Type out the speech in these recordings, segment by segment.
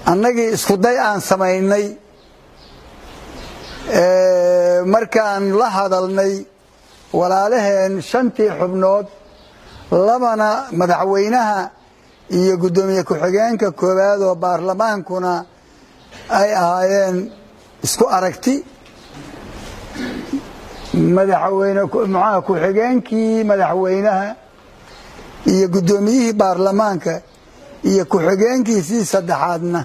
annagii iskuday aan samaynay markaan la hadalnay walaalaheen shantii xubnood labana madaxweynaha iyo guddoomiye ku-xigeenka koowaad oo baarlamaankuna ay ahaayeen isku aragti madaxweyne muxaha ku-xigeenkii madaxweynaha iyo guddoomiyihii baarlamaanka iyo ku-xigeenkiisii saddexaadna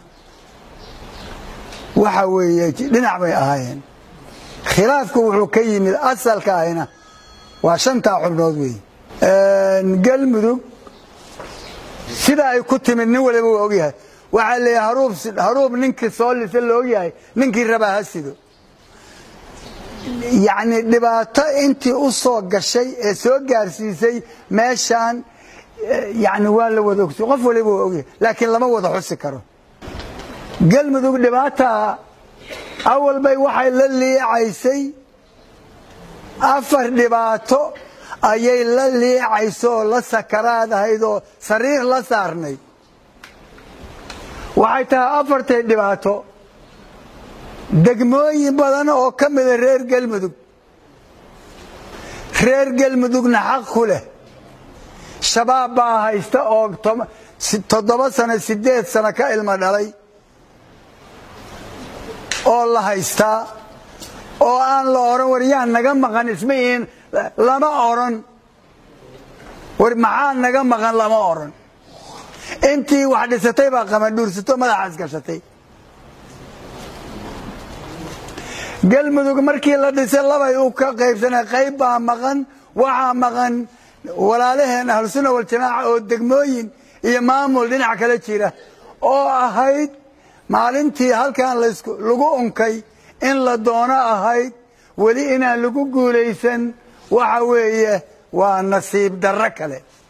waxa weeye dhinac bay ahaayeen khilaafku wuxuu ka yimid asalka ahina waa shantaa xubnood wey galmudug sida ay ku timid nin waliba waa ogyahay waxaa leeyahay haruub ninkii soo lisa la ogyahay ninkii rabaa ha sido yacni dhibaato intii u soo gashay ee soo gaarsiisay meeshaan yani waa la wada ogsi qof waliba waa ogyahay laakiin lama wada xusi karo galmudug dhibaata awalbay waxay la liicaysay afar dhibaato ayay la liicayso oo la sakaraad ahayd oo sariir la saarnayd waxay tahay afartay dhibaato degmooyin badan oo ka mida reer galmudug reer galmudugna xaq ku leh shabaab baa haysta oo toddoba sano sideed sano ka ilmo dhalay oo la haystaa oo aan la odhan war yaa naga maqan isma ihin lama odhan war maxaa naga maqan lama odhan intii wax dhisatay baa qamadhuursato madaxaas gashatay galmudug markii la dhisay labay u ka qaybsanay qayb baa maqan waxaa maqan walaalaheen ahlusuna waljamaaca oo degmooyin iyo maamul dhinac kala jira oo ahayd maalintii halkan lagu unkay in la doono ahayd weli inaan lagu guulaysan waxa weeye waa nasiib darro kale